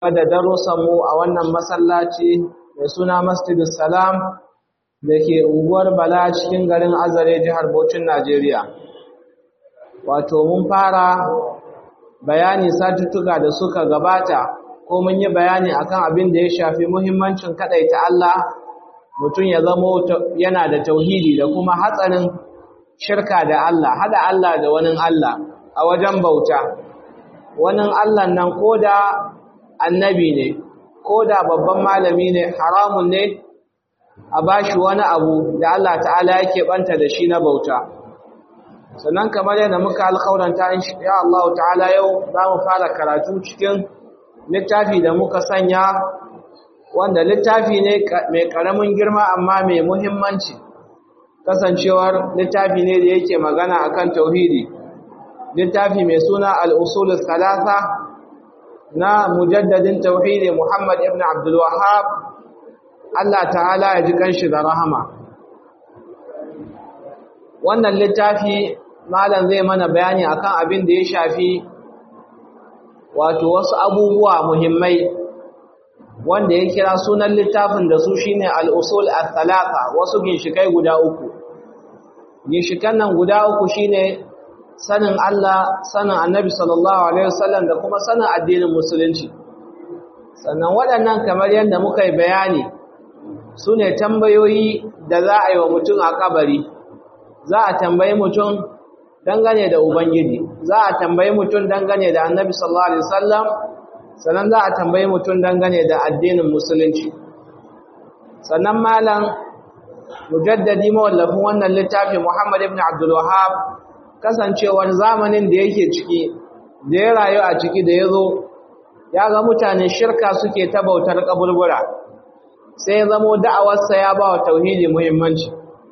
da darussanmu a wannan masallaci mai suna Masjidus Salam da ke unguwar Bala cikin garin Azare jihar Bauchin Najeriya. Wato mun fara bayani satuttuka da suka gabata ko mun yi bayani akan abin da ya shafi muhimmancin kadaita Allah mutum ya zamo yana da tauhidi da kuma hatsarin shirka da Allah hada Allah da wani Allah a wajen bauta wani Allah nan koda annabi ne koda babban malami ne haramun ne a bashi wani abu da Allah ta'ala yake banta da shi na bauta sannan kamar yadda muka alƙawaranta ya Allah ta'ala yau za mu fara karatu cikin littafi da muka sanya wanda littafi ne mai ƙaramin girma amma mai muhimmanci kasancewar littafi ne da yake magana akan tauhidi littafi mai suna al-usul salasa na mujaddadin tauhidi Muhammad ibn Abdul Wahhab Allah ta'ala ya ji kanshi da rahama wannan littafi malam zai mana bayani akan abin da ya shafi wato wasu abubuwa muhimmai wanda ya kira sunan littafin da su shine al-usul al-thalatha wasu ginshikai guda uku ginshikan nan guda uku shine sanin Allah sanin Annabi sallallahu alaihi wasallam da kuma sanin addinin musulunci sannan waɗannan kamar yadda muka yi bayani sune tambayoyi da za a yi wa mutum a kabari za a tambayi mutum dangane da ubangiji za a tambayi mutum dangane da Annabi sallallahu alaihi wasallam sannan za a tambayi mutum dangane da addinin musulunci sannan malam mujaddadi mawallafin wannan littafi Muhammad ibn Abdul Wahhab kasancewar zamanin da yake ciki da ya rayu a ciki da ya zo ya ga mutane shirka suke ta bautar kaburbura sai ya zamo da'awarsa ya ba wa tauhidi muhimmanci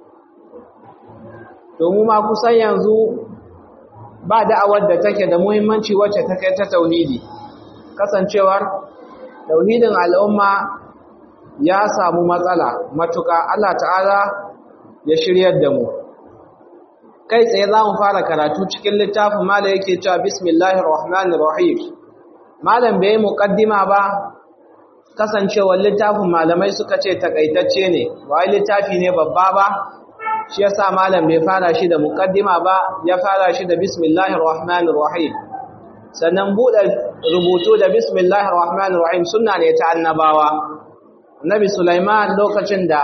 domin ma kusan yanzu ba da'awar da take da muhimmanci wacce ta kai ta tauhidi kasancewar tauhidin al'umma ya samu matsala matuka Allah ta'ala ya shiryar da mu kai tsaye za mu fara karatu cikin littafin malam yake cewa bismillahir rahmanir rahim malam bai muqaddima ba kasancewar littafin malamai suka ce takaitacce ne wai littafi ne babba ba shi yasa malam bai fara shi da muqaddima ba ya fara shi da bismillahir rahmanir rahim sannan buɗe rubutu da bismillahir rahmanir rahim sunna ne ta annabawa annabi sulaiman lokacin da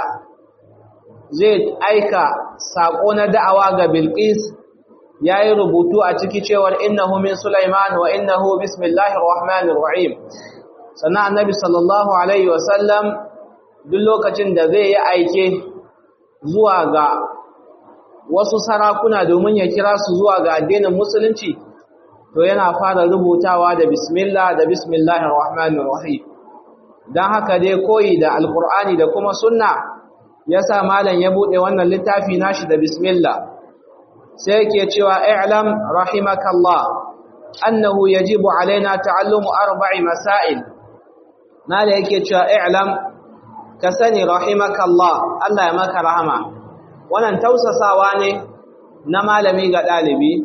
zai aika sako na da'awa ga bilqis yayi rubutu a ciki cewar innahu min sulaiman wa innahu bismillahir rahmanir rahim sannan annabi sallallahu alaihi wasallam duk lokacin da zai yi aike zuwa ga wasu sarakuna domin ya kira su zuwa ga addinin musulunci to yana fara rubutawa da bismillah da bismillahir rahmanir rahim dan haka dai koyi da alqur'ani da kuma sunna yasa malam ya bude wannan littafi nashi da bismillah sai yake cewa i'lam rahimakallah annahu yajibu alaina ta'allumu arba'i masail malam yake cewa i'lam ka sani rahimakallah Allah ya maka rahama wannan tausasawa ne na malami ga dalibi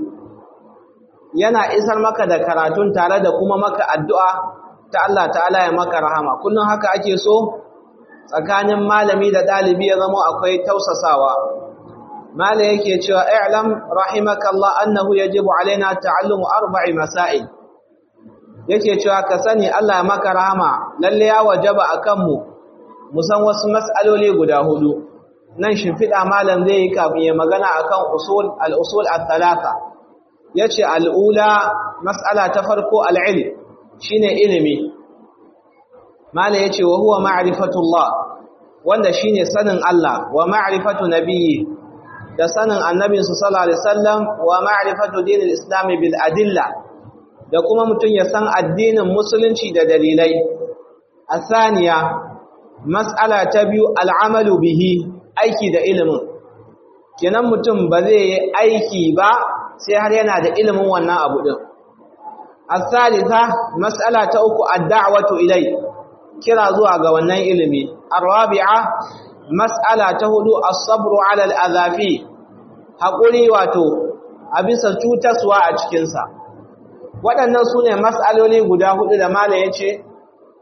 yana isar maka da karatun tare da kuma maka addu'a ta Allah ta'ala ya maka rahama kullum haka ake so tsakanin malami da ɗalibi ya zama akwai tausasawa mala yake cewa i'lam rahimakallah annahu yajibu alaina ta'allumu arba'i masail yake cewa ka sani Allah ya maka rahama lalle ya wajaba akan mu mu san wasu mas'aloli guda hudu nan shimfiɗa malam zai yi kafin ya magana akan usul al-usul al-thalatha yace al'ula mas'ala ta farko al'ilm shine ilimi mala yace wa huwa ma'rifatullah wanda shine sanin Allah wa ma'rifatu nabiyyi da sanin annabin su sallallahu alaihi wasallam wa ma'rifatu dinil islam bil adilla da kuma mutun ya san addinin musulunci da dalilai asaniya mas'ala ta biyu al'amalu bihi aiki da ilimin kenan mutum ba zai yi aiki ba sai har yana da ilimin wannan abu din الثالثة مسألة أكو الدعوة إليه كرا زوا غوانن علمي الرابعة مسألة تهدو الصبر على الأذى فيه haƙuri wato a bisa cutaswa a cikinsa waɗannan su ne matsaloli guda hudu da mala ya ce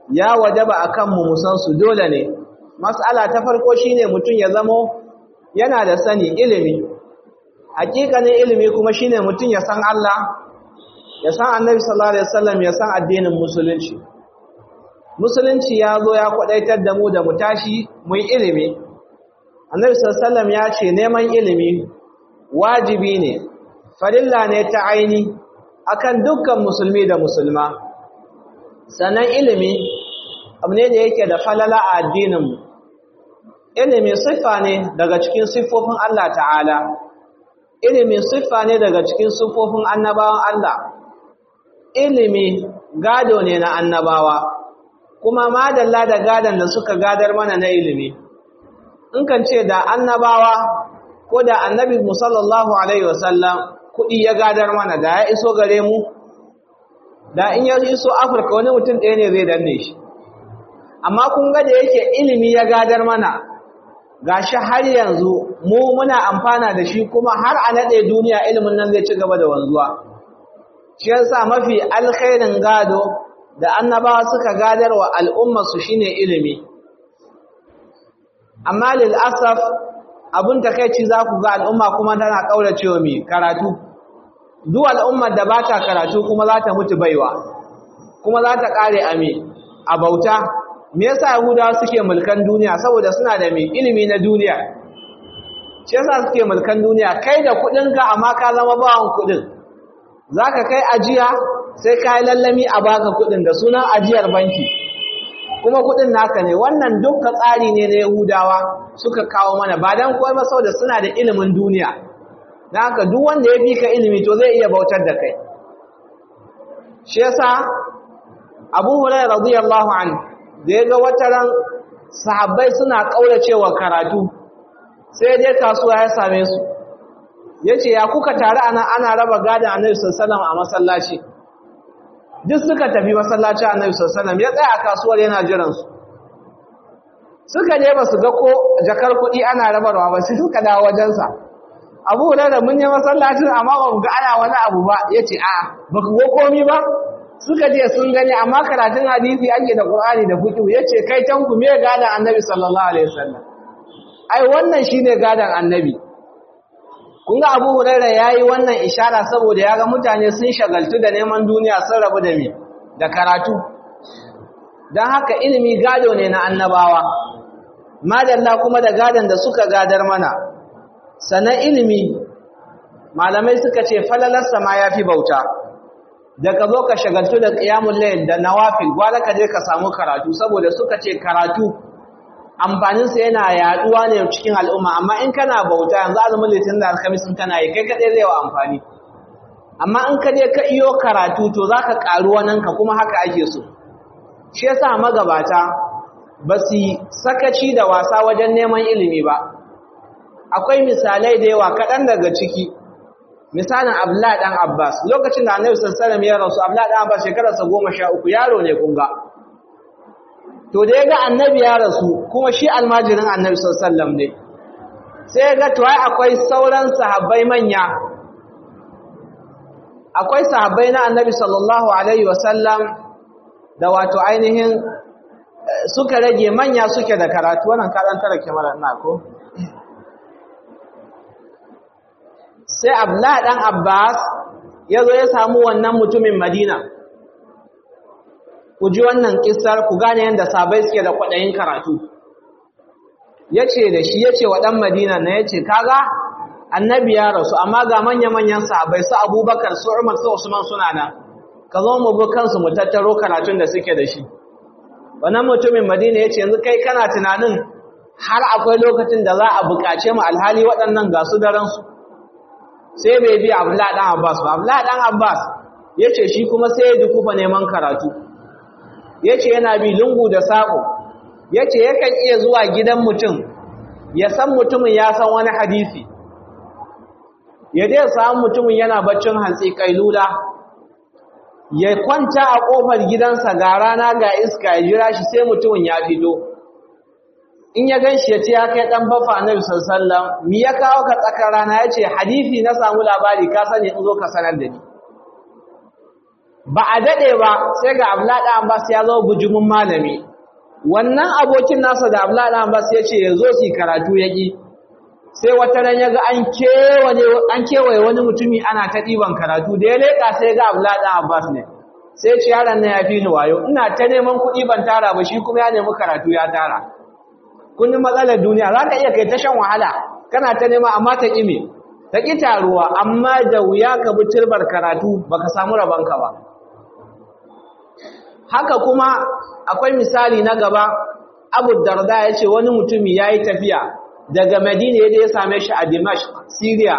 ya wajaba akan mu musan su dole ne mas'ala ta farko shine mutum ya zamo yana da sani ilimi hakikanin ilimi kuma shine mutum ya san Allah ya san Annabi sallallahu alaihi wasallam ya san addinin musulunci musulunci ya zo ya kwadaitar da mu da mu tashi mu yi ilimi Annabi sallallahu alaihi wasallam ya ce neman ilimi wajibi ne farilla ne ta aini akan dukkan musulmi da musulma sannan ilimi abu ne da yake da falala a addininmu ilimi siffa ne daga cikin siffofin Allah ta'ala ilimi siffa ne daga cikin siffofin annabawan Allah ilimi gado ne na annabawa kuma madalla da gadon da suka gadar mana na ilimi in kan ce da annabawa ko da annabi musallallahu alaihi wasallam kuɗi ya gadar mana da ya iso gare mu da in ya iso afirka wani mutum ɗaya ne zai danne shi amma kun ga da yake ilimi ya gadar mana gashi har yanzu mu muna amfana da shi kuma har a naɗe duniya ilimin nan zai ci gaba da wanzuwa shi yasa mafi alkhairin gado da annabawa suka gadar wa al'ummarsu shine ilimi amma lil asaf abun takeici za ku ga al'umma kuma tana kauracewa mai karatu duk al'ummar da ba ta karatu kuma za ta mutu baiwa kuma za ta kare a me a bauta me yasa yahudawa suke mulkan duniya saboda suna da mai ilimi na duniya shi yasa suke mulkan duniya kai da kudinka amma ka zama bawan kudin zaka kai ajiya sai ka yi lallami a baka kudin da sunan ajiyar banki kuma kudin naka ne wannan dukkan tsari ne na yahudawa suka kawo mana ba dan koyi ba saboda suna da ilimin duniya dan haka duk wanda ya fi ka ilimi to zai iya bautar da kai shi yasa Abu Hurairah radiyallahu anhu da ya ga wataran sahabbai suna kauracewa karatu sai dai kasuwa ya same su yace ya kuka tare ana ana raba gadan Annabi sallallahu alaihi a masallaci duk suka tafi masallaci Annabi sallallahu alaihi ya tsaya a kasuwar yana jiran su suka je ba su ga ko jakar kuɗi ana rabarwa ba sai suka dawo wajen sa Abu Hurairah mun yi masallacin amma ba mu ga ana wani abu ba yace a ba ku ga komai ba suka je sun gani amma karatun hadisi ake da Qur'ani da fiqh yace kai tanku me gadan Annabi sallallahu alaihi wasallam ai wannan shine gadan Annabi kun ga Abu Hurairah yayi wannan ishara saboda ya ga mutane sun shagaltu da neman duniya sun rabu da me da karatu dan haka ilimi gado ne na annabawa madalla kuma da gadan da suka gadar mana sanan ilimi malamai suka ce falalarsa ma yafi bauta da ka zo ka shagaltu da qiyamul layl da nawafil gwala ka je ka samu karatu saboda suka ce karatu amfaninsa yana yaduwa ne cikin al'umma amma in kana bauta yanzu azumin litin da alhamis in kana yi kai kaɗai zai wa amfani amma in ka je ka iyo karatu to za ka ƙaru ka kuma haka ake so shi yasa magabata ba su sakaci da wasa wajen neman ilimi ba akwai misalai da yawa kaɗan daga ciki misalin abdullahi ɗan abbas lokacin da annabi sallallahu alaihi wasallam ya rasu abdullahi ɗan abbas shekararsa goma sha uku yaro ne kun ga to da ya ga annabi ya rasu kuma shi almajirin annabi sallallahu ne sai ya ga to ai akwai sauran sahabbai manya akwai sahabbai na annabi sallallahu alaihi wasallam da wato ainihin suka rage manya suke da karatu wannan ka dan tara kamar ina ko sai abdullah dan abbas yazo ya samu wannan mutumin madina ku ji wannan kissar ku gane yadda sabai suke da kwaɗayin karatu yace da shi yace wa dan Madina na yace kaga annabi ya rasu amma ga manya-manyan sahabbai su Abubakar su Umar su Usman suna nan ka zo mu bi kansu mu tattaro karatun da suke da shi wannan mutumin Madina yace yanzu kai kana tunanin har akwai lokacin da za a buƙace mu alhali waɗannan ga su daren su sai bai bi Abdullahi dan Abbas ba Abdullahi dan Abbas yace shi kuma sai ya dukufa neman karatu yace yana bi lungu da sako yace yakan iya zuwa gidan mutum ya san mutumin ya san wani hadisi ya dai samu mutumin yana baccin hantsi kailula ya kwanta a kofar gidansa ga rana ga iska ya jira shi sai mutumin ya fito in ya ganshi ya ce ya kai dan bafa annabi sallallahu alaihi wasallam mi ya kawo ka tsakar rana yace hadisi na samu labari ka sani in zo ka sanar da ni ba a dade ba sai ga Abdullahi dan Abbas ya zo bujumin malami wannan abokin nasa da Abdullahi dan Abbas ya ce ya zo su karatu yaki sai wata ran yaga an kewaye an kewaye wani mutumi ana ta diban karatu da ya leka sai ga Abdullahi dan Abbas ne sai ce yaron nan ya fi ni wayo ina ta neman kuɗi ban tara ba shi kuma ya nemi karatu ya tara kun matsalar duniya za ka iya kai ta shan wahala kana ta nema amma ta ƙi me ta ƙi taruwa amma da wuya ka bi turbar karatu baka samu rabonka ba haka kuma akwai misali na gaba abu darda ya ce wani mutumi ya yi tafiya daga madina ya ya same shi a dimash syria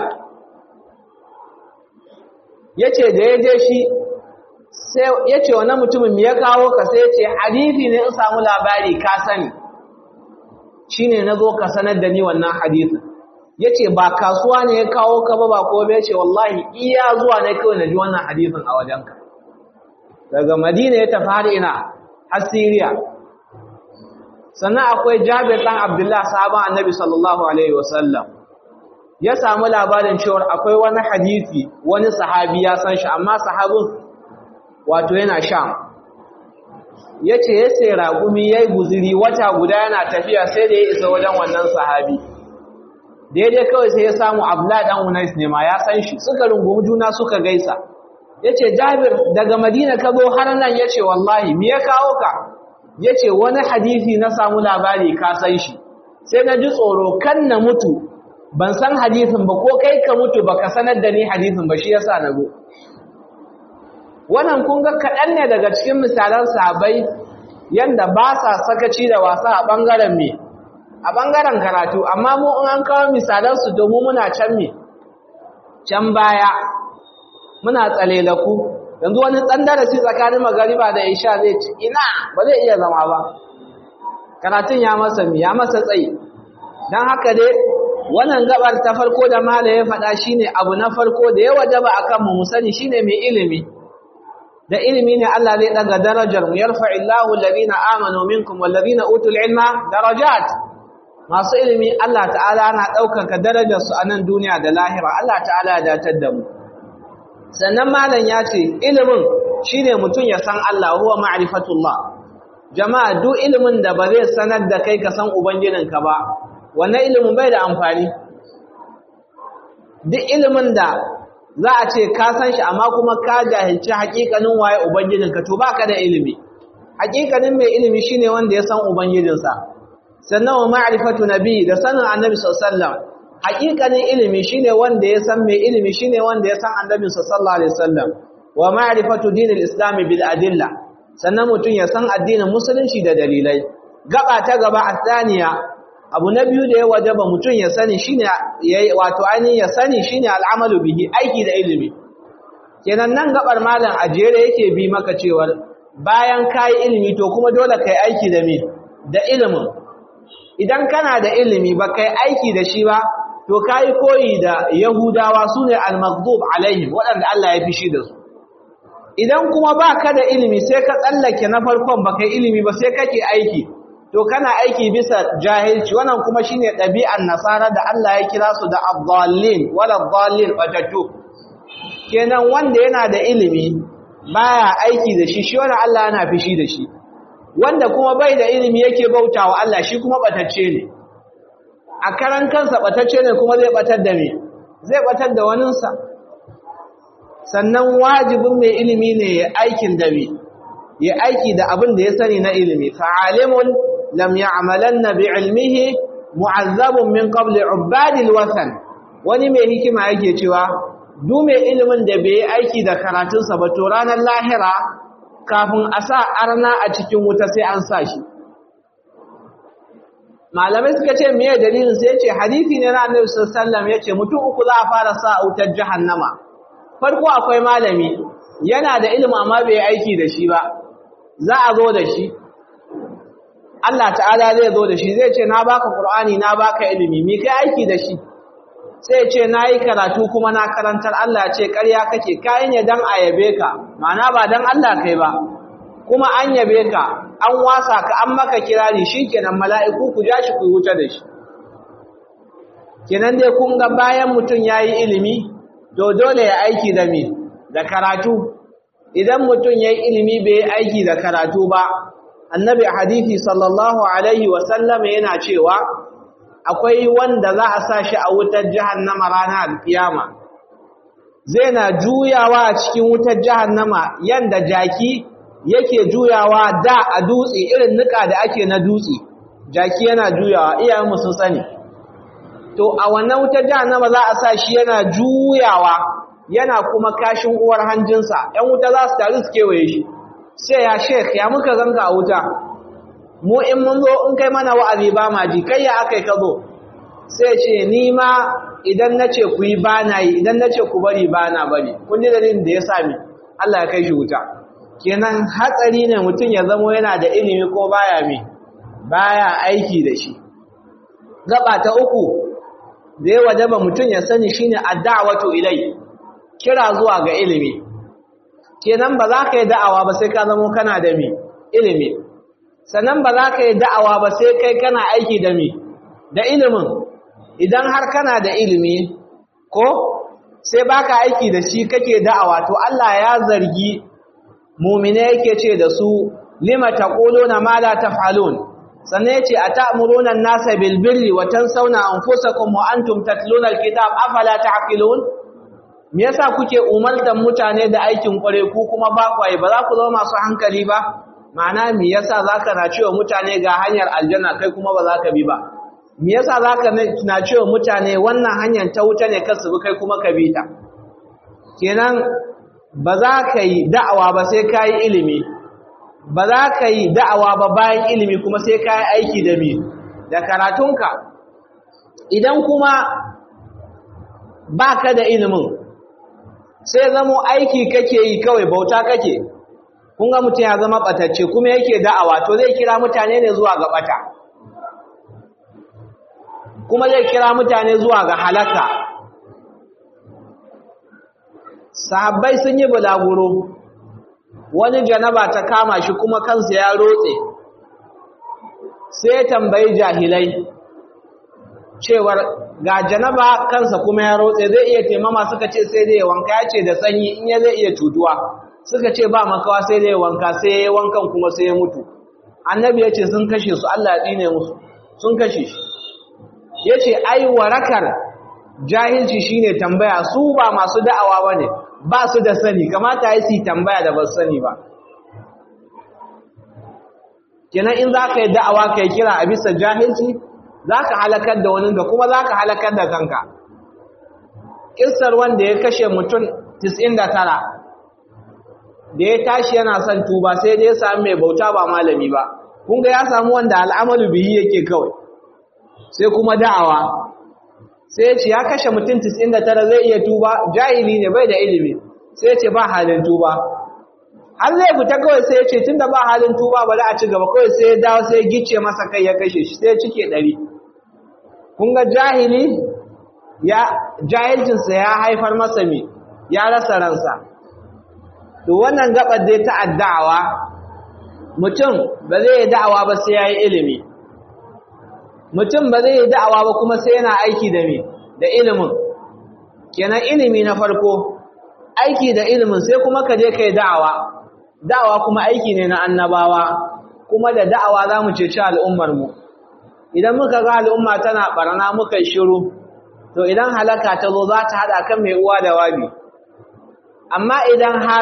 ya ce da ya je shi sai ya ce wani mutumin ya kawo ka sai ya ce hadithi ne in samu labari ka sani shi ne na zo ka sanar da ni wannan hadithin ya ce ba kasuwa ne ya kawo ka ba ba ko bai ce wallahi iya zuwa ne kawai na ji wannan hadithin a wajenka daga madina ya tafi har ina har siriya sannan akwai jabir ɗan abdullah sahaban annabi sallallahu alaihi wasallam ya samu labarin cewar akwai wani hadithi wani sahabi ya san shi amma sahabin wato yana sham ya ce ya sai raƙumi ya yi guziri wata guda yana tafiya sai da ya isa wajen wannan sahabi daidai kawai sai ya samu abla ɗan unais ne ma ya san shi suka rungumi juna suka gaisa ya ce jabir daga madina ka zo har nan ya ce wallahi me ya kawo ka ya ce wani hadisi na samu labari ka san shi sai na ji tsoro kan na mutu ban san hadisin ba ko kai ka mutu ba ka sanar da ni hadisin ba shi yasa na zo wannan kun ga kaɗan ne daga cikin misalan sahabbai yanda ba sa sakaci da wasa a ɓangaren me a ɓangaren karatu amma mu in an kawo misalansu domin muna can me can baya muna tsalelaku yanzu wani ɗan darasi tsakanin magariba da isha zai ci ina ba zai iya zama ba karatun ya masa mi ya masa tsayi don haka dai wannan gabar ta farko da mala ya faɗa shine abu na farko da ya wajaba akan mu sani shine mai ilimi da ilimi ne Allah zai daga darajar mu yarfa'illahu alladhina amanu minkum walladhina utul ilma darajat masu ilimi Allah ta'ala na ɗaukaka darajar su a nan duniya da lahira Allah ta'ala ya datar da mu sannan malam ya ce ilimin shine mutum ya san Allah huwa ma'rifatullah jama'a duk ilimin da ba zai sanar da kai ka san ubangijinka ba wannan ilimin bai da amfani duk ilimin da za a ce ka san shi amma kuma ka jahilci hakikanin waye ubangijinka to baka da ilimi hakikanin mai ilimi shine wanda ya san ubangijinsa sannan wa ma'rifatu nabi da sanin annabi sallallahu alaihi wasallam hakikanin ilimi shine wanda ya san mai ilimi shine wanda ya san annabi sallallahu alaihi wasallam wa ma'rifatu dinil islam bil adilla sannan mutun ya san addinin musulunci da dalilai gaba ta gaba athaniya abu na biyu da ya wajaba mutum ya sani shine wato ainihin ya sani shine al'amalu bihi aiki da ilimi kenan nan gabar malam ajere yake bi maka cewa bayan kai ilimi to kuma dole kai aiki da me da ilimin idan kana da ilimi ba kai aiki da shi ba to kai koyi da yahudawa sune al-maghdub alaihim waɗanda Allah ya fishi da su idan kuma baka da ilimi sai ka tsallake na farkon ba kai ilimi ba sai kake aiki to kana aiki bisa jahilci wannan kuma shine ɗabi'ar nasara da Allah ya kira su da ad-dallin wala ad-dallin batattu kenan wanda yana da ilimi baya aiki da shi shi wannan Allah yana fishi da shi wanda kuma bai da ilimi yake bautawa Allah shi kuma batacce ne a karan kansa batacce ne kuma zai batar da me zai batar da waninsa sannan wajibin mai ilimi ne ya aikin da me ya aiki da abin da ya sani na ilimi fa'alimun lam ya'malanna bi'ilmihi mu'azzabun min qabli ubadil wasan wani mai hikima yake cewa duk mai ilimin da bai aiki da karatunsa ba to ranar lahira kafin a sa arna a cikin wuta sai an sa shi malamai suka ce meye dalilin sai yace hadisi ne na Annabi sallallahu alaihi wasallam yace mutum uku za a fara sa a wutar jahannama farko akwai malami yana da ilimi amma bai aiki da shi ba za a zo da shi Allah ta'ala zai zo da shi zai ce na baka Qur'ani na baka ilimi mi kai aiki da shi sai ce nayi karatu kuma na karantar Allah ce ƙarya kake kai ne dan ayabe ka ma'ana ba dan Allah kai ba kuma an yabe ka an wasa ka an maka kirari shikenan mala'iku ku ja shi ku wuce da shi kenan dai kun ga bayan mutun yayi ilimi to dole ya aiki da me da karatu idan mutum ya yi ilimi bai yi aiki da karatu ba annabi hadithi sallallahu alaihi wasallam yana cewa akwai wanda za a sa shi a wutar jahannama ranar kiyama zai na juyawa a cikin wutar jahannama yanda jaki yake juyawa da a dutse irin nika da ake na dutse jaki yana juyawa iyayenmu sun sani to a wannan wutar jahannama za a sa shi yana juyawa yana kuma kashin uwar hanjinsa ‘yan wuta za su taru su kewaye shi sai ya shek ya muka zanka a wuta mu in mun zo in kai mana wa'azi ba ma ji kai ya aka yi ka zo sai ce ni ma idan na ce ku yi ba na yi idan na ce ku bari ba na bari kun ji dalilin da ya sami Allah ya kai shi wuta kenan hatsari ne mutum ya zamo yana da ilimi ko baya me baya aiki da shi gaba ta uku da ya wajaba mutum ya sani shine ad-da'watu ilai kira zuwa ga ilimi kenan ba za ka yi da'awa ba sai ka zamo kana da mi ilimi sannan ba za ka yi da'awa ba sai kai kana aiki da mi da ilimin idan har kana da ilimi ko sai baka aiki da shi kake da'awa to Allah ya zargi mu'mine yake ce da su lima taquluna ma la taf'alun sannan yace ata'muruna an-nasa bil birri wa tansawna anfusakum wa antum tatluna al-kitab afala ta'qilun me yasa kuke umartan mutane da aikin kware ku kuma ba kwaye ba za ku zama masu hankali ba ma'ana me yasa zaka na cewa mutane ga hanyar aljanna kai kuma ba za ka bi ba me yasa zaka na cewa mutane wannan hanyar ta wuta ne kasu bi kai kuma ka bi ta kenan ba za ka yi da'awa ba sai ka yi ilimi ba za ka yi da'awa ba bayan ilimi kuma sai ka yi aiki da mi da karatunka idan kuma ba ka da ilimin sai zamo aiki kake yi kawai bauta kake kun ga mutum ya zama batacce kuma yake da'awa to zai kira mutane ne zuwa ga bata kuma zai kira mutane zuwa ga halaka sahabbai sun yi bulaguro wani janaba ta kama shi kuma kansa ya rotse sai ya tambayi jahilai cewar ga janaba kansa kuma ya rotse zai iya taimama suka ce sai dai wanka ya ce da sanyi in ya zai iya cutuwa suka ce ba makawa sai dai wanka sai ya wankan kuma sai ya mutu annabi ya ce sun kashe su Allah ya tsine musu sun kashe shi ya ce ai warakar jahilci shine tambaya su ba masu da'awa ba ne ba su da sani kamata ya su tambaya da ba su sani ba kenan in za ka yi da'awa ka yi kira a bisa jahilci za ka halakar da wani ga kuma za ka halakar da kanka ƙisar wanda ya kashe mutum 99 da ya tashi yana son tuba sai dai ya sami mai bauta ba malami ba kun ga ya samu wanda al'amalu biyi yake kawai sai kuma da'awa sai ya ce ya kashe mutum 99 zai iya tuba jahili ne bai da ilimi sai ya ce ba halin tuba har zai fita kawai sai ya ce tunda ba halin tuba bari a ci gaba kawai sai ya dawo sai ya gice masa kai ya kashe shi sai ya cike ɗari kun ga jahili ya jahilcinsa ya haifar masa me ya rasa ransa to wannan gabar dai ta addawa mutum ba zai yi da'awa ba sai ya yi ilimi mutum ba zai yi da'awa ba kuma sai yana aiki da me da ilimin kenan ilimi na farko aiki da ilimin sai kuma ka je ka yi da'awa da'awa kuma aiki ne na annabawa kuma da da'awa za mu ceci al'ummarmu idan muka ga al'umma tana barna muka yi shiru to idan halaka ta zo za ta haɗa kan mai uwa da wabi amma idan har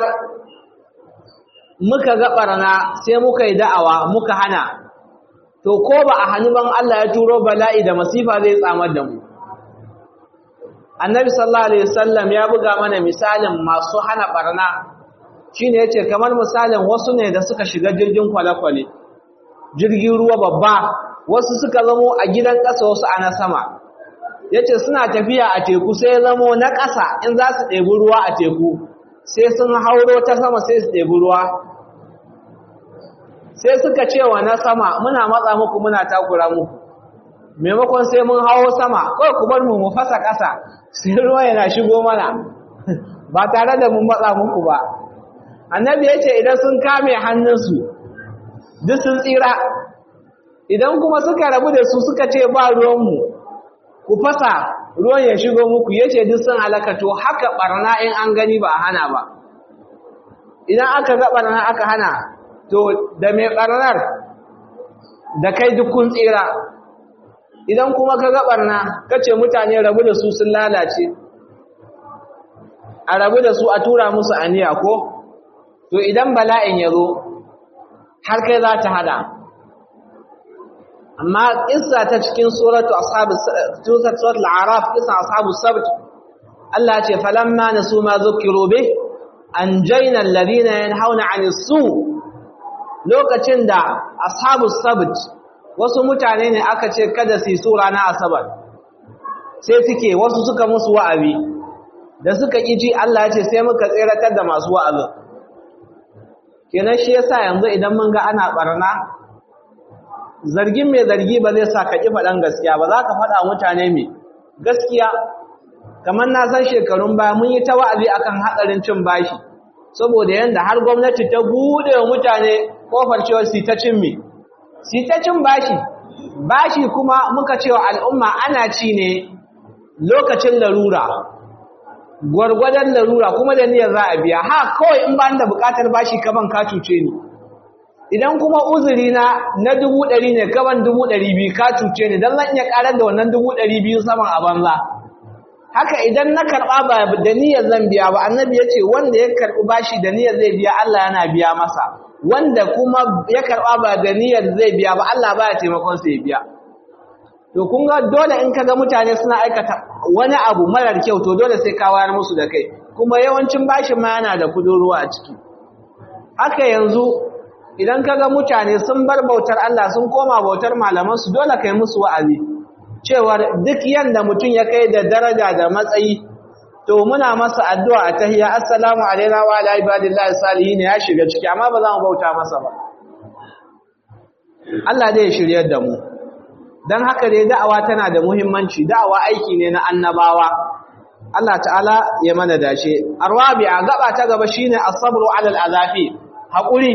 muka ga barna sai muka yi da'awa muka hana to ko ba a hannu ban Allah ya turo bala'i da masifa zai tsamar da mu annabi sallallahu alaihi wasallam ya buga mana misalin masu hana barna shine yace kamar misalin wasu ne da suka shiga jirgin kwale-kwale jirgin ruwa babba wasu suka zamo a gidan ƙasa wasu a na sama yace suna tafiya a teku sai ya zamo na ƙasa in za su ɗebi ruwa a teku sai sun hauro ta sama sai su ɗebi ruwa sai suka ce wa na sama muna matsa muku muna takura muku maimakon sai mun hawo sama kawai ku bar mu mu fasa ƙasa sai ruwa yana shigo mana ba tare da mun matsa muku ba annabi ya ce idan sun kame hannunsu duk sun tsira idan kuma suka rabu da su suka ce ba ruwanmu ku fasa ruwan ya shigo muku ya ce duk sun halaka to haka barna in an gani ba a hana ba idan aka ga barna aka hana to da mai barnar da kai duk kun tsira idan kuma ka ga barna kace mutane rabu da su sun lalace a rabu da su a tura musu aniya ko to idan bala'in ya zo har kai za ta hada amma kissa ta cikin suratu ashabus suratul araf kissa ashabus sabt Allah ce falamma nasu ma zukiru bih anjayna alladhina yanhauna 'anil su lokacin da ashabus sabt wasu mutane ne aka ce kada su yi sura na asabar sai suke wasu suka musu wa'azi da suka ji Allah ya ce sai muka tseratar da masu wa'azi kenan shi yasa yanzu idan mun ga ana barna zargin mai zargi ba zai sa ka ki faɗan gaskiya ba za ka faɗa mutane mai gaskiya kamar na san shekarun baya mun yi ta wa'azi akan hatsarin cin bashi saboda yanda har gwamnati ta bude wa mutane kofar cewa su ta cin me su ta cin bashi bashi kuma muka cewa al'umma ana ci ne lokacin larura gwargwadon larura kuma da niyyar za a biya ha kawai in ba da bukatar bashi kaban ka cuce ni idan kuma uzuri na na dubu ɗari ne kaban dubu ɗari biyu ka cuce ni don zan iya ƙarar da wannan dubu ɗari biyu saman a banza haka idan na karɓa ba da niyyar zan biya ba annabi ya ce wanda ya karɓi bashi da niyyar zai biya Allah yana biya masa wanda kuma ya karɓa ba da niyyar zai biya ba Allah baya taimakon sa ya biya to kun ga dole in kaga mutane suna aikata wani abu marar kyau to dole sai ka wayar musu da kai kuma yawancin bashin ma yana da kudin ruwa a ciki haka yanzu idan kaga mutane sun bar bautar Allah sun koma bautar malaman su dole kai musu wa'azi cewa duk yanda mutum ya kai da daraja da matsayi to muna masa addu'a a tahiyya assalamu alaina wa ala ibadillahi salihin ya shiga ciki amma ba za mu bauta masa ba Allah zai shiryar da mu dan haka dai da'awa tana da muhimmanci da'awa aiki ne na annabawa Allah ta'ala ya mana dace arwabi'a gaba ta gaba shine as-sabru 'ala al-azafi hakuri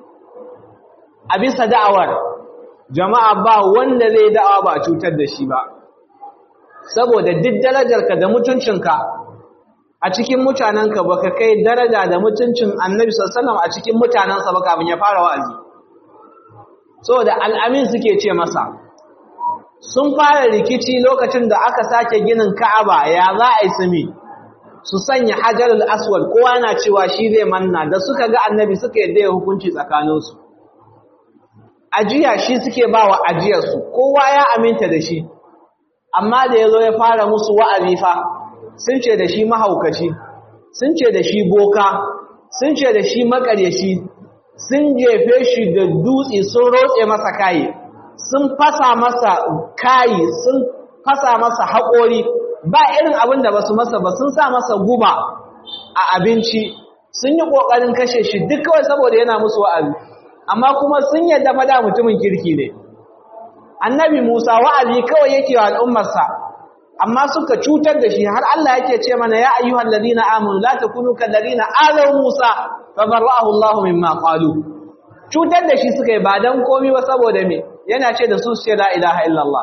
a bisa da'awar jama'a ba wanda zai da'awa ba cutar da shi ba saboda duk darajarka da mutuncinka a cikin mutanenka baka kai daraja da mutuncin annabi sallallahu a cikin mutanensa ba kafin ya fara wa'azi saboda al'amin suke ce masa sun fara rikici lokacin da aka sake ginin ka'aba ya za a yi sumi su sanya hajarul aswad kowa yana cewa shi zai manna da suka ga annabi suka yadda ya hukunci tsakaninsu ajiya shi suke ba wa ajiyarsu kowa ya aminta da shi amma da ya zo ya fara musu wa'azi fa sun ce da shi mahaukaci sun ce da shi boka sun ce da shi makaryashi sun jefe shi da dutse sun rotse masa kayi sun fasa masa kayi sun fasa masa haƙori ba irin abin da ba su masa ba sun sa masa guba a abinci sun yi ƙoƙarin kashe shi duk kawai saboda yana musu wa'azi amma kuma sun yadda fada mutumin kirki ne annabi musa wa'azi kawai yake wa al'ummarsa amma suka cutar da shi har Allah yake ce mana ya ayyuhal ladina amanu la takunu kal ladina azaw musa fa barra'ahu Allahu mimma qalu cutar da shi suka yi ba dan komai ba saboda me yana ce da su ce la ilaha illallah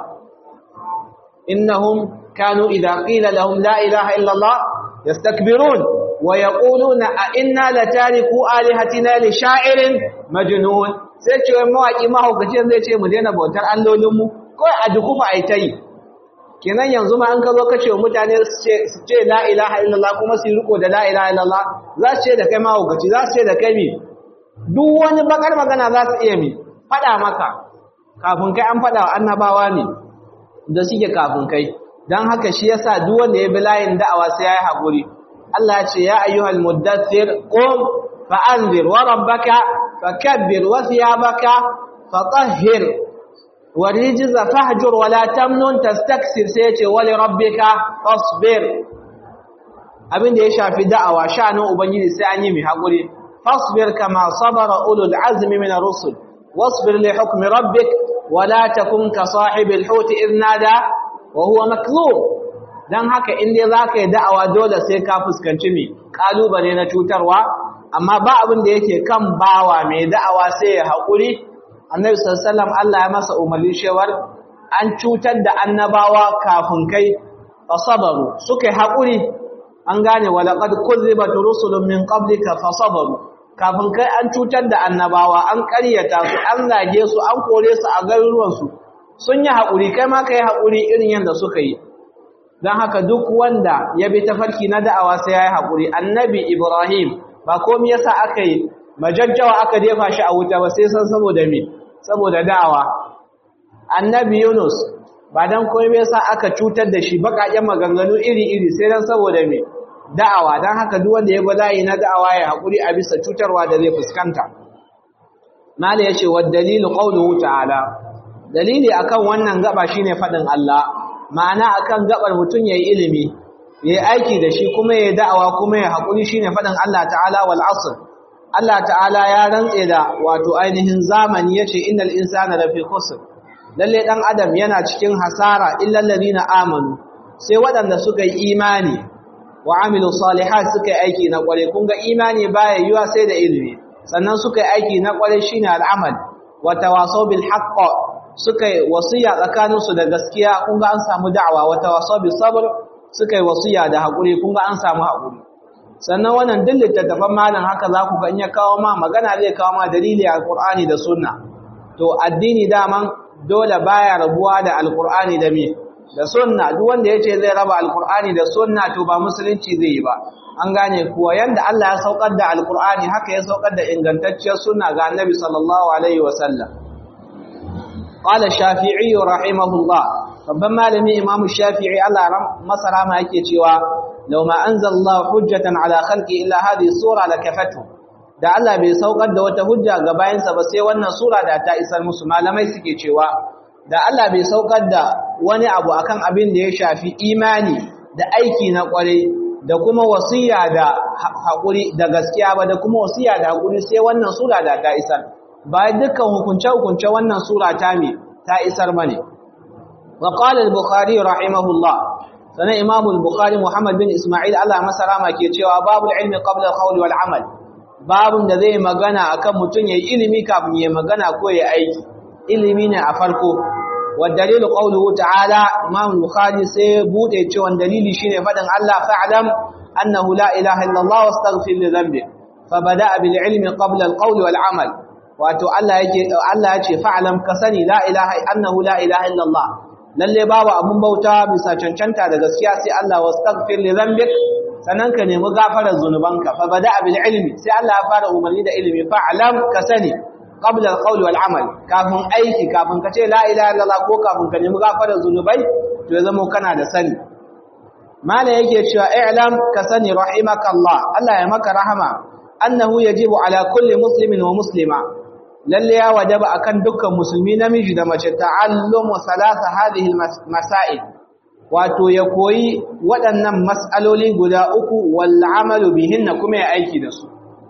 innahum kanu idha qila lahum la ilaha illallah yastakbirun wa yaquluna a inna latariku alihatina li sha'irin majnun sai ce mawaki mahaukaci zai ce mu daina bautar allolinmu kawai a dukufa ai tai kenan yanzu ma an ka zo kace mutane su ce la ilaha illallah kuma su riko da la ilaha illallah za su ce da kai mahaukaci za su ce da kai mi duk wani bakar magana za su iya mi fada maka kafin kai an fada wa annabawa ne da suke kafin kai dan haka shi yasa duk wanda ya bi layin da'awa sai yayi hakuri Allah ya ce ya ayyuhal muddathir qum fa'anzir wa rabbaka fakabbir wa thiyabaka fatahhir warijza fahjur wa la tamnun tastaksir sai yace wa li rabbika fasbir abinda ya shafi da'awa sha'anin ubangiji sai an yi mai hakuri fasbir kama sabara ulul azmi min ar-rusul wasbir li hukmi rabbik wa la takun ka sahibil hut idh nada wa huwa maklub dan haka in dai zaka yi da'awa dole sai ka fuskanci mi kalubale na cutarwa amma ba abin da yake kan bawa mai da'awa sai ya haƙuri annabi sallallahu Allah ya masa umarni cewar an cutar da annabawa kafin kai fasabaru suka yi haƙuri an gane walaqad kuzibat rusulun min qablika fasabaru kafin kai an cutar da annabawa an ƙaryata su an zage su an kore su a garuruwansu sun yi haƙuri kai ma ka yi haƙuri irin yadda suka yi don haka duk wanda ya bi tafarki na da'awa sai ya yi haƙuri annabi ibrahim ba komi yasa aka yi majajjawa aka jefa shi a wuta ba sai san saboda me saboda da'awa annabi yunus ba dan komi yasa aka cutar da shi baƙaƙen maganganu iri-iri sai dan saboda me da'awa don haka duk wanda ya bi layi na da'awa ya haƙuri a bisa cutarwa da zai fuskanta mala yace wa dalilu qawluhu ta'ala dalili akan wannan gaba shine fadin Allah ma'ana akan gabar mutun yayi ilimi yayi aiki da shi kuma yayi da'awa kuma yayi haƙuri shine fadin Allah ta'ala wal asr Allah ta'ala ya rantse da wato ainihin zamani yace innal insana lafi khusr lalle dan adam yana cikin hasara illal ladina amanu sai waɗanda suka yi imani wa amilu salihat suka yi aiki na kware kun ga imani baya yiwa sai da ilimi sannan suka yi aiki na kware shine al'amal wa tawasaw bil haqq suka yi wasiya tsakanin su da gaskiya kun ga an samu da'awa wa tawasaw bis sabr suka yi wasiya da hakuri kun ga an samu hakuri sannan wannan duk littattafan malam haka za ku ga in ya kawo ma magana zai kawo ma dalili alqur'ani da sunna to addini daman dole baya rabuwa da alqur'ani da me da sunna duk wanda yace zai raba alqur'ani da sunna to ba musulunci zai yi ba an gane kuwa yanda Allah ya saukar da alqur'ani haka ya saukar da ingantacciyar sunna ga annabi sallallahu alaihi wasallam qala shafi'i rahimahullah babban malami imam shafi'i Allah masara ma yake cewa law ma anzalallahu hujjatan ala khalqi illa hadhihi sura lakafatu da Allah bai saukar da wata hujja ga bayansa ba sai wannan sura da ta isar musu malamai suke cewa da Allah bai saukar da wani abu akan abin da ya shafi imani da aiki na kware da kuma wasiya da hakuri da gaskiya ba da kuma wasiya da hakuri sai wannan sura da ta isar ba dukkan hukunce hukunce wannan sura ta me ta isar bane wa qala al-bukhari rahimahullah sanan imam al-bukhari muhammad bin isma'il Allah masarama ke cewa babul ilmi qabla al-qawli wal amal babun da zai magana akan mutun yayi ilimi kafin yayi magana ko yayi aiki ilimi ne a farko والدليل قوله تعالى امام البخاري sai bude cewa dalili shine fadin Allah fa'lam annahu la ilaha illa Allah wastaghfir li dhanbi fabada bil ilmi qabla al qawl wal amal wato Allah yake Allah yace fa'lam ka sani la ilaha annahu la ilaha illa Allah lalle babu abun bauta bisa cancanta da gaskiya sai Allah wastaghfir li dhanbi sanan ka nemi gafarar zunubanka fabada bil ilmi sai Allah ya fara umarni da ilimi fa'lam ka sani qabla al-qawl wal amal kafin aiki kafin ka ce la ilaha illallah ko kafin ka nemi gafarar zunubai to ya zama kana da sani mala yake cewa i'lam ka sani rahimakallah Allah ya maka rahama annahu yajibu ala kulli muslimin wa muslima lalle ya wajaba akan dukkan musulmi namiji da mace ta'allumu salasa hadhihi masail wato ya koyi waɗannan mas'aloli guda uku wal amalu bihinna kuma ya aiki da su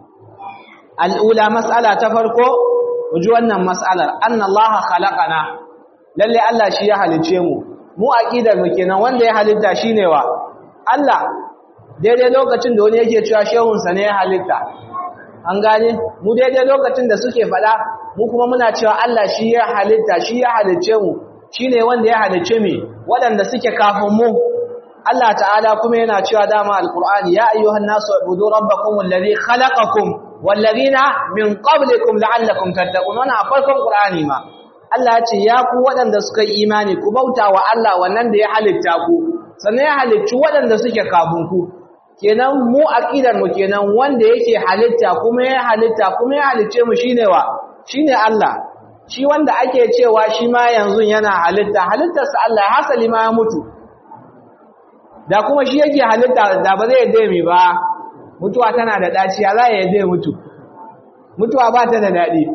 al'ula mas'ala ta farko ji wannan mas'alar annallaha khalaqana lalle Allah shi ya halice mu mu aqidar mu kenan wanda ya halitta shine wa Allah daidai lokacin da wani yake cewa shehun sa ne ya halitta an gane mu daidai lokacin da suke fada mu kuma muna cewa Allah shi ya halitta shi ya halice mu shine wanda ya halice mu waɗanda suke kafin mu Allah ta'ala kuma yana cewa dama alqur'ani ya ayyuhan nasu ibudu rabbakum alladhi khalaqakum wallazina min qablikum la'allakum tattaqun wannan a farkon qur'ani ma Allah ya ce ya ku waɗanda suka yi imani ku bauta wa Allah wannan da ya halitta ku sannan ya halicci waɗanda suke kafin ku kenan mu aqidar mu kenan wanda yake halitta kuma ya halitta kuma ya halicce mu shine wa shine Allah shi wanda ake cewa shi ma yanzu yana halitta halittarsa Allah hasali ma ya mutu da kuma shi yake halitta da ba zai yadda mi ba mutuwa tana da daci ya za ya yadda mutu mutuwa ba ta da daɗi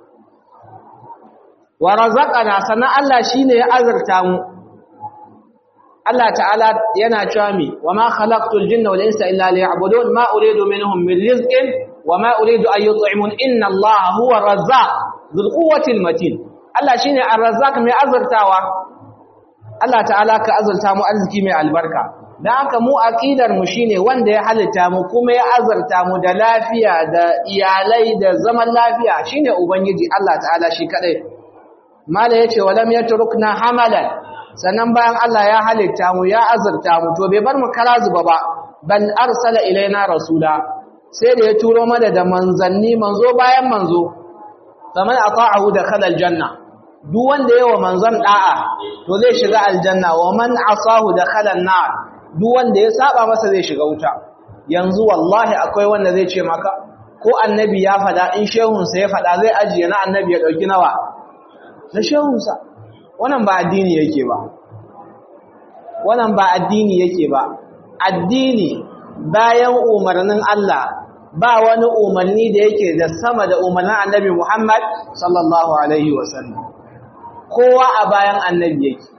wa razaqana sannan Allah shine ya azurta mu Allah ta'ala yana cewa mi wa ma khalaqtul jinna wal insa illa liya'budun ma uridu minhum min rizqin wa ma uridu an yut'imun inna Allah huwa ar-razzaq dhul quwwati al-matin Allah shine ar-razzaq mai azurtawa Allah ta'ala ka azurta mu arziki mai albarka dan haka mu aqidar mu shine wanda ya halitta mu kuma ya azurta mu da lafiya da iyalai da zaman lafiya shine ubangiji Allah ta'ala shi kadai mala yace walam yatrukna hamalan sannan bayan Allah ya halitta mu ya azurta mu to bai bar mu kara zuba ba bal arsala ilaina rasula sai da ya turo mana da manzanni manzo bayan manzo faman ata'ahu dakhala aljanna duk wanda yawa manzon da'a to zai shiga aljanna wa man asahu dakhala an-nar duk wanda ya saba masa zai shiga wuta yanzu wallahi akwai wanda zai ce maka ko annabi ya fada in shehunsa ya fada zai ajiye na annabi ya dauki nawa na shehunsa wannan ba addini yake ba wannan ba addini yake ba addini bayan umarnin Allah ba wani umarni da yake da sama da umarnin annabi Muhammad sallallahu alaihi wasallam kowa a bayan annabi yake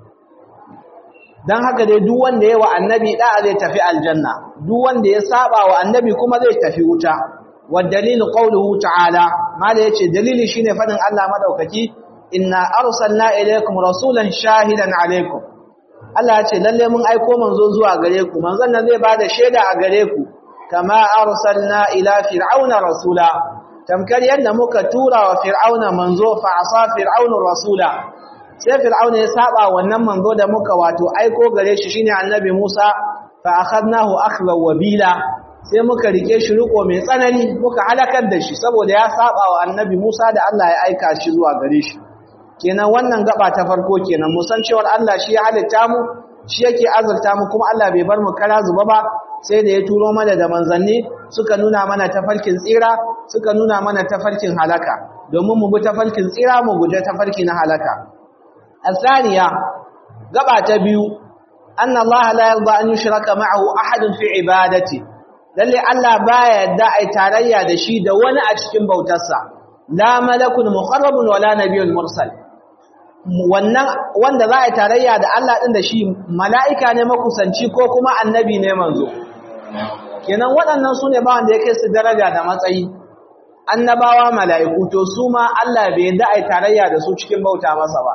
dan haka dai duk wanda yayi wa annabi da zai tafi aljanna duk wanda ya saba wa annabi kuma zai tafi wuta wa dalilu qawluhu ta'ala ma da yace dalili shine fadin Allah madaukaki inna arsalna ilaykum rasulan shahidan alaykum Allah ya ce lalle mun aiko manzo zuwa gare ku manzon nan zai bada shaida a gare ku kama arsalna ila fir'auna rasula tamkar yadda muka tura wa fir'auna manzo fa asa fir'aunu rasula sai fir'auna ya saba wannan manzo da muka wato aiko gare shi shine annabi Musa fa akhadnahu akhla wabila sai muka rike shi riko mai tsanani muka halakar da shi saboda ya saba wa annabi Musa da Allah ya aika shi zuwa gare shi kenan wannan gaba ta farko kenan mu san cewa Allah shi ya halitta mu shi yake azurta mu kuma Allah bai bar mu kara zuba ba sai da ya turo mana da manzanni suka nuna mana tafarkin tsira suka nuna mana tafarkin halaka domin mu bi tafarkin tsira mu guje tafarki na halaka asaniya gaba ta biyu anna Allah la yarda an yushraka ma'ahu ahadun fi ibadati lalle Allah baya yadda ai tarayya da shi da wani a cikin bautarsa la malakun muqarrabun wala nabiyyun mursal wannan wanda za a yi tarayya da Allah ɗin da shi mala'ika ne makusanci ko kuma annabi ne manzo kenan waɗannan su ne ba wanda ya kai su daraja da matsayi annabawa mala'iku to su ma Allah bai yadda a yi tarayya da su cikin bauta masa ba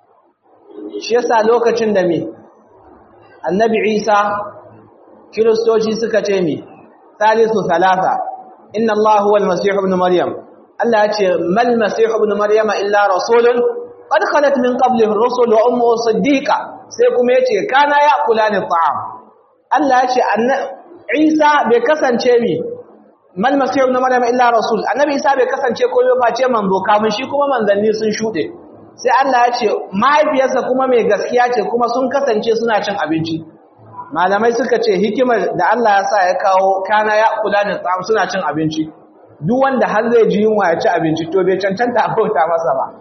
shi yasa lokacin da me annabi isa kiristoci suka ce me salisu salasa inna Allah huwa al-masih ibn maryam Allah ya ce mal masih ibn maryama illa rasulun qad khalat min qablihi ar-rusul wa ummuhu siddiqa sai kuma yace kana ya'kulani ta'am Allah yace Isa bai kasance mi mal masih ibn maryam illa rasul annabi Isa bai kasance ko ba ce manzo kamun shi kuma manzanni sun shude sai Allah yace mahaifiyarsa kuma mai gaskiya ce kuma sun kasance suna cin abinci malamai suka ce hikimar da Allah ya sa ya kawo kana ya'kulani ta'am suna cin abinci duk wanda har zai ji yunwa ya ci abinci to bai cancanta a bauta masa ba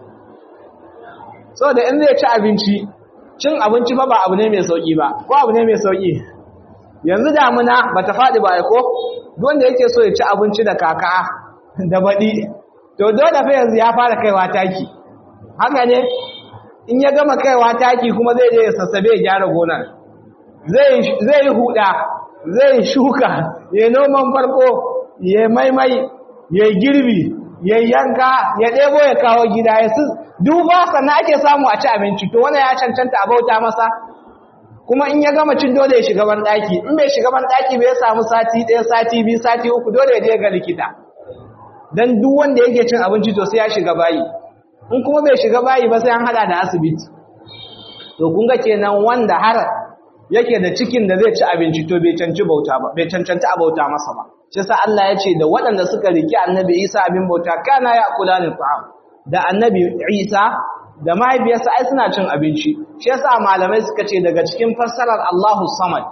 saboda in zai ci abinci cin abinci fa ba abu ne mai sauki ba ko abu ne mai sauki yanzu damuna bata faɗi ba ko wanda yake so ya ci abinci da kaka da baɗi to dole fa yanzu ya fara kaiwa taki haka ne in ya gama kaiwa taki kuma zai je ya sassabe ya gyara gonar zai zai huda zai shuka ya noman farko ya maimai ya girbi ya yanka ya ɗebo ya kawo gida ya su duba sannan ake samu a ci abinci to wannan ya cancanta a bauta masa kuma in ya gama cin dole ya shiga ban daki in bai shiga ban daki bai samu sati ɗaya sati biyu sati uku dole ya je ga likita dan duk wanda yake cin abinci to sai ya shiga bayi in kuma bai shiga bayi ba sai an hada da asibiti to kun ga kenan wanda har yake da cikin da zai ci abinci to bai cancanci bauta ba bai cancanta a bauta masa ba shi sa Allah ya ce da waɗanda suka riki annabi Isa abin bauta kana ya kula ni ta'am da annabi Isa da mahaifiyarsa ai suna cin abinci shi yasa malamai suka ce daga cikin fassarar Allahu Samad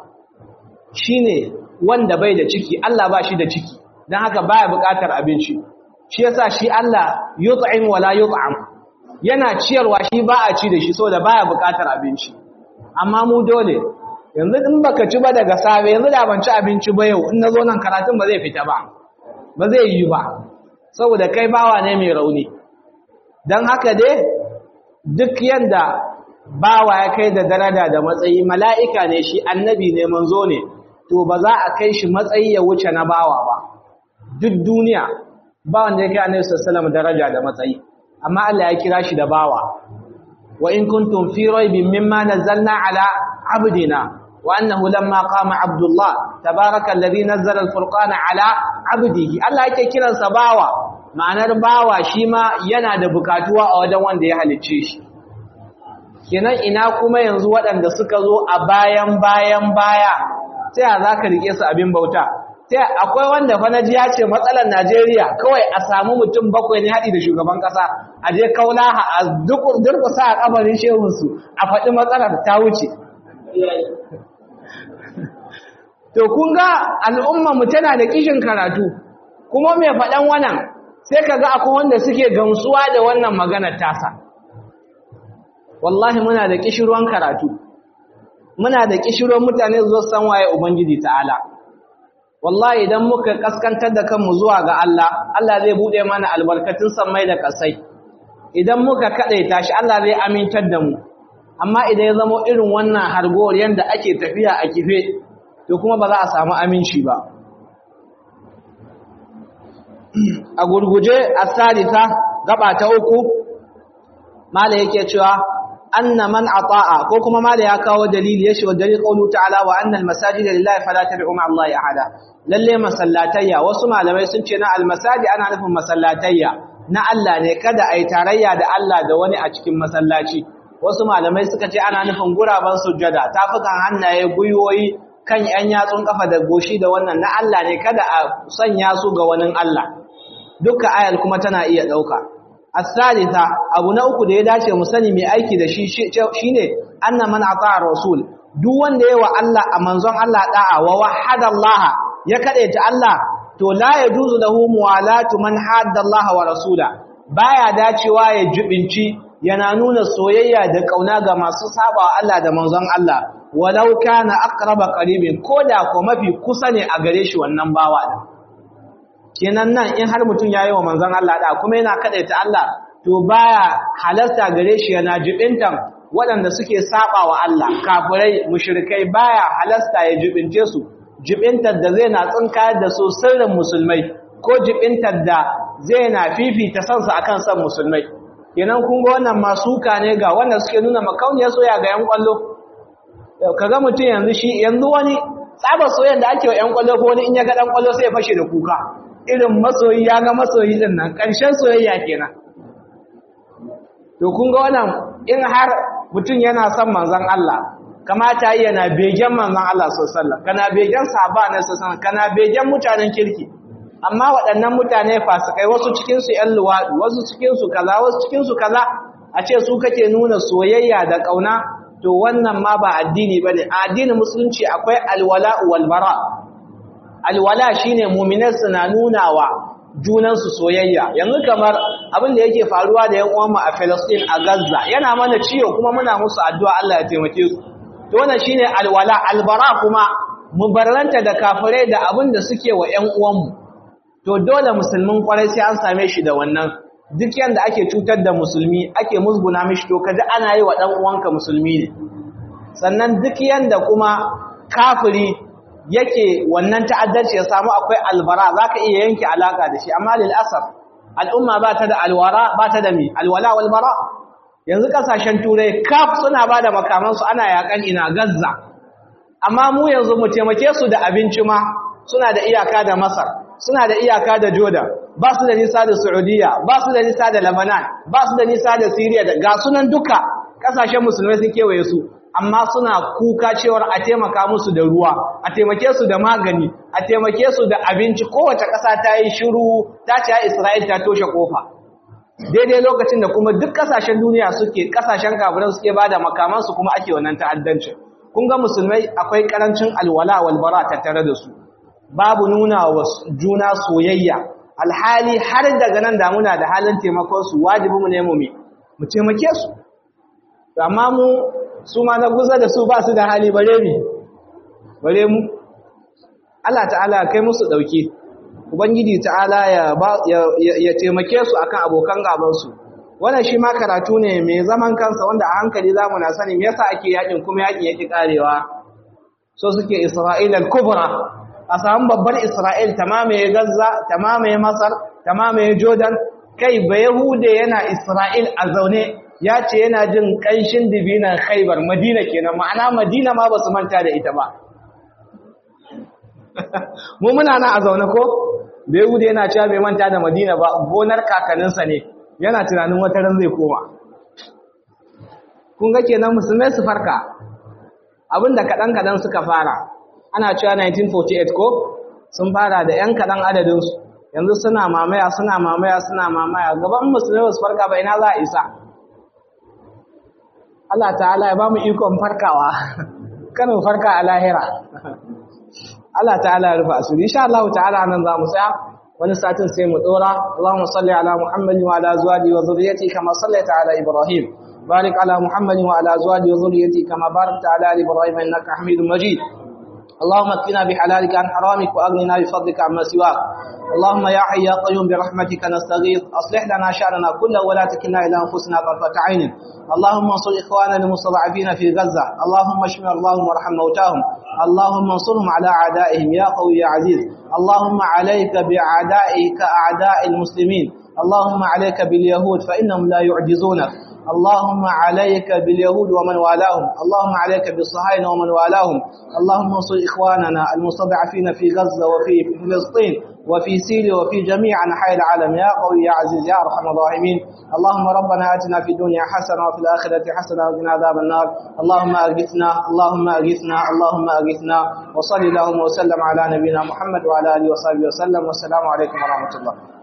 shine wanda bai da ciki Allah ba shi da ciki dan haka baya buƙatar abinci shi yasa shi Allah yut'im wala yut'am yana ciyarwa shi ba a ci da shi saboda baya buƙatar abinci amma mu dole yanzu in baka ci ba daga safe yanzu da ban ci abinci ba yau in nazo nan karatun ba zai fita ba ba zai yi ba saboda kai bawa ne mai rauni dan haka dai duk yanda bawa ya kai da daraja da matsayi mala'ika ne shi annabi ne manzo ne to ba za a kai shi matsayi ya wuce na bawa ba duk duniya ba wanda ya kai annabi sallallahu daraja da matsayi amma Allah ya kira shi da bawa wa in kuntum fi raibin mimma nazzalna ala abdina wa annahu lamma qama abdullah tabaraka alladhi nazzala alfurqana ala abdihi Allah yake kiransa bawa ma'anar bawa shi ma yana da bukatuwa a wajen wanda ya halicce shi kenan ina kuma yanzu waɗanda suka zo a bayan bayan baya sai a za ka riƙe su abin bauta sai akwai wanda fa naji ya ce matsalar Najeriya kawai a samu mutum bakwai ne haɗi da shugaban ƙasa a je kaulaha a durƙusa a kabarin shehunsu a faɗi matsalar ta wuce to kun ga al'umma mu tana da kishin karatu kuma mai faɗan wannan sai ka ga akwai wanda suke gamsuwa da wannan maganar tasa wallahi muna da kishirwan karatu muna da kishirwan mutane zuwa san waye ubangiji ta'ala wallahi idan muka kaskantar da kanmu zuwa ga Allah Allah zai bude mana albarkatun samai da kasai idan muka kadaita shi Allah zai amintar da mu amma idan ya zama irin wannan hargowar yanda ake tafiya a kife to kuma ba za a samu aminci ba a gurguje as-salisa gaba ta uku mala yake cewa anna man ata'a ko kuma mala ya kawo dalili yashi wa dalil qawlu ta'ala wa anna al-masajida lillahi fala tad'u ma'a allahi ahada lalle masallatayya wasu malamai sun ce na al-masajid ana nufin masallatayya na Allah ne kada ai tarayya da Allah da wani a cikin masallaci wasu malamai suka ce ana nufin guraban sujjada tafukan hannaye guyoyi kan yan yatsun kafa da goshi da wannan na Allah ne kada a sanya su ga wani Allah dukkan ayar kuma tana iya dauka as-salisa abu na uku da ya dace mu sani mai aiki da shi shine anna man ata'a rasul duk wanda yayi wa Allah a manzon Allah da'a wa wahada Allah ya kadaita Allah to la yajuzu lahu muwalatu man hadda Allah wa rasula baya dacewa ya jubinci yana nuna soyayya da kauna ga masu saba Allah da manzon Allah walau kana aqraba qaribin koda ko mafi kusa ne a gare shi wannan bawa din kenan nan in har mutum yayi wa manzon Allah da kuma yana kadaita Allah to baya halarta gare shi yana jibintan waɗanda suke saba wa Allah kafirai mushrikai baya halarta ya jibince su jibintar da zai na tsinkayar da su sirrin musulmai ko jibintar da zai na fifita sansa akan san musulmai kenan kun ga wannan masuka ne ga wanda suke nuna makauniyar soya ga yan kwallo kaga mutum yanzu shi yanzu wani tsaba soyayya da ake wa yan kwallo ko wani in ya ga dan kwallo sai ya fashe da kuka irin masoyi ya ga masoyi din nan ƙarshen soyayya kenan to kun ga wannan in har mutum yana son manzon Allah kamata yana begen manzon Allah sallallahu alaihi wasallam kana begen sahaba ne sallallahu kana begen mutanen kirki amma waɗannan mutane fasikai wasu cikin su ƴan luwadi wasu cikin su kaza wasu cikin su kaza a ce su kake nuna soyayya da kauna to wannan ma ba addini bane a addinin musulunci akwai alwala wal bara alwala shine mu'minan suna nunawa junansu soyayya yanzu kamar abin da yake faruwa da yan uwanmu a Palestine a Gaza yana mana ciwo kuma muna musu addu'a Allah ya taimake su to wannan shine alwala albara kuma mubarranta da kafirai da abin da suke wa yan uwanmu to dole musulmin kwarai sai an same shi da wannan duk yanda ake cutar da musulmi ake musguna mishi to kaji ana yi wa dan uwanka musulmi ne sannan duk yanda kuma kafiri yake wannan ta'addanci ya samu akwai albara zaka iya yanke alaka da shi amma lil asaf al'umma ba ta da alwara ba ta da mi alwala wal bara yanzu kasashen turai kaf suna bada makaman su ana yakan ina gazza amma mu yanzu mu taimake su da abinci ma suna da iyaka da masar suna da iyaka da jordan ba su da nisa da saudiya ba su da nisa da lebanon ba su da nisa da syria da ga sunan duka kasashen musulmai sun kewaye su amma suna kuka cewar a taimaka musu da ruwa a taimake su da magani a taimake su da abinci kowace ƙasa ta yi shiru ta ce ya isra'il ta toshe kofa daidai lokacin da kuma duk ƙasashen duniya suke ƙasashen kafiran suke ba da makamansu kuma ake wannan ta'addancin kun ga musulmai akwai ƙarancin alwala walbara tattare da su babu nuna wa juna soyayya alhali har daga nan damuna da halin taimakon su wajibi mu ne mu mu taimake su amma mu su ma na guza da su ba su da hali bare mi bare mu Allah ta'ala kai musu dauke ubangiji ta'ala ya ya taimake su akan abokan gaban su wannan shi ma karatu ne mai zaman kansa wanda a hankali zamu na sani me yasa ake yakin kuma yakin yake karewa so suke Isra'il al-kubra a samu babbar Isra'il tamamaye Gaza tamamaye Masar tamamaye Jordan kai ba Yahude yana Isra'il a zaune ya ce yana jin ƙanshin dibinan khaibar madina kenan ma'ana madina ma ba su manta da ita ba mu muna nan a zaune ko bai wuce yana cewa bai manta da madina ba gonar kakaninsa ne yana tunanin wata ran zai koma kun ga kenan musulmai su farka abinda kaɗan-kaɗan suka fara ana cewa 1948 ko sun fara da ‘yan kaɗan adadinsu yanzu suna mamaya suna mamaya suna mamaya gaban musulmi ba su farka ba ina za a isa Allah ta'ala ya ba mu ikon farkawa kan mu farka a lahira Allah ta'ala ya rufa asiri insha Allah ta'ala nan za mu tsaya wani satin sai mu dora Allahumma salli ala Muhammadin wa ala azwajihi wa dhurriyyatihi kama sallaita ala Ibrahim barik ala Muhammadin wa ala azwajihi wa dhurriyyatihi kama barakta ala ali Ibrahim innaka Hamidum Majid اللهم اكفنا بحلالك عن حرامك واغننا بفضلك عما سواك اللهم يا حي يا قيوم برحمتك نستغيث اصلح لنا شاننا كله ولا تكلنا الى انفسنا طرفه عين اللهم انصر اخواننا المستضعفين في غزه اللهم اشف اللهم وارحم موتاهم اللهم انصرهم على اعدائهم يا قوي يا عزيز اللهم عليك باعدائك اعداء المسلمين اللهم عليك باليهود فانهم لا يعجزونك اللهم عليك باليهود ومن والاهم اللهم عليك بالصهاينة ومن والاهم اللهم انصر إخواننا المستضعفين في غزة وفي فلسطين وفي سوريا وفي جميع أنحاء العالم يا قوي يا عزيز يا أرحم الراحمين اللهم ربنا آتنا في الدنيا حسنة وفي الآخرة حسنة وقنا عذاب النار اللهم أغثنا اللهم أغثنا اللهم أغثنا وصل اللهم وسلم على نبينا محمد وعلى آله وصحبه وسلم والسلام عليكم ورحمة الله